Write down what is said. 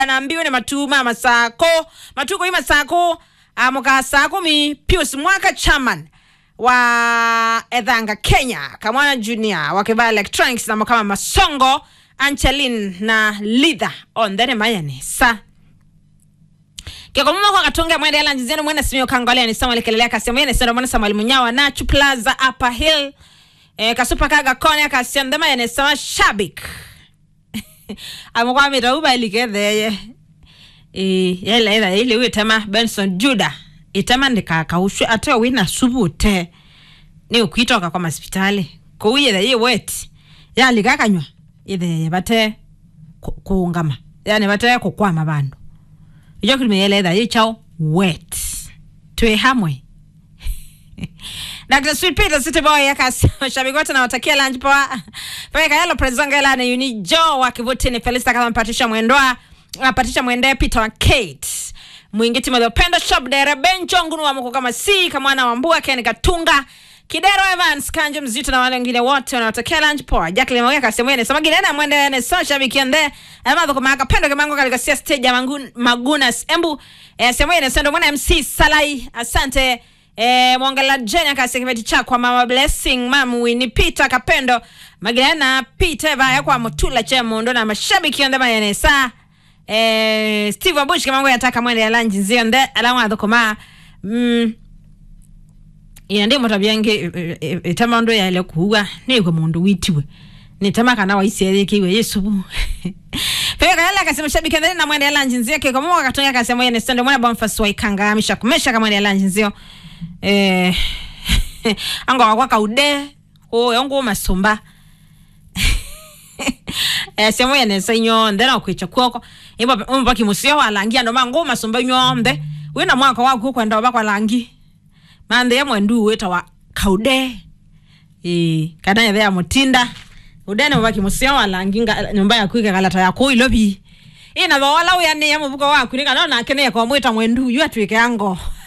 naambiwa ni matuma masako matuko hii masako amuka saa kumi pius mwaka chairman wa edhanga kenya kamwana junior wakivaa electronics na kama masongo anchelin na lidha ondhene mayane sa kekomuma kwa katunga mwende yala njizeni mwene simio kangole ni samuel kelelea kasi mwene sendo mwene samuel munyawa na plaza upper hill eh, kasupa kaga kone akasiandema yene sama shabik amukwamita ubaliketheye eh, yela ila ile witema benson juda itema ndikakaushwe ate wina subute ni ukwitoka kwa masipitali kuuyethe yi weti yalikakanywa itheye bate ku- kuungama yani bate kukwama bandu ijo kilimeyeletha yichao wet twi hamwe Dr. Sweet Peter City Boy akasi mashabiki wote nawatakia lunch poa. Peka yalo prezonga la ni Uni Joe wa Kivutini Felista kama Patricia Mwendoa, uh, Patricia Mwende Peter wa Kate. Mwingiti mwa Pendo Shop Dere Bencho ngunu wa mko kama si kama mwana wa Mbua Ken Katunga. Kidero Evans Kanjo Mzito na wale wengine wote wanawatakia lunch poa. Jacqueline Mwega kasema yeye sema gilena mwende ne so shabiki ende. Ama kwa maka Pendo kimango katika sia stage ya Mangun Magunas. Embu eh, sema yeye sendo mwana MC Salai. Asante. Eh, mwongela Jeni akasekimeti cha kwa mama Blessing, mamu Winnie Peter Kapendo, Magdalena Peter vaya kwa mutula cha mundo na mashabiki onda mayanesa. Eh, Steve Abush kama ngoya yataka mwende ya lanji nzio nde alama adokoma. Mm. Ina ndi mota byange itama ndo ya ile kuwa ni kwa mundu witiwe. Ni tama kana wa isi kiwe Yesu. bu. Pega kala akasema shabiki ndani na mwende ya lanji nzio kwa mwa katonga akasema yeye stand mwana Boniface wa ikanga amisha kumesha kama mwende ya lanji nzio. Eh anga wakwa kaude ko yongo masumba. Eh semo yene senyo ndena kwicha kwoko. Imba umba kimusio walangia ndo mango masumba nyombe. Wina mwaka wako kwenda bakwa langi manthe ya mwendu wita wa kaude eh kana ya mutinda udene mubaki musio walanginga nyumba ya kwika kalata ya ko ilobi ina thola uya ni ya mubuko waku ni kana na kene kwa mwita mwendu yu atwike yango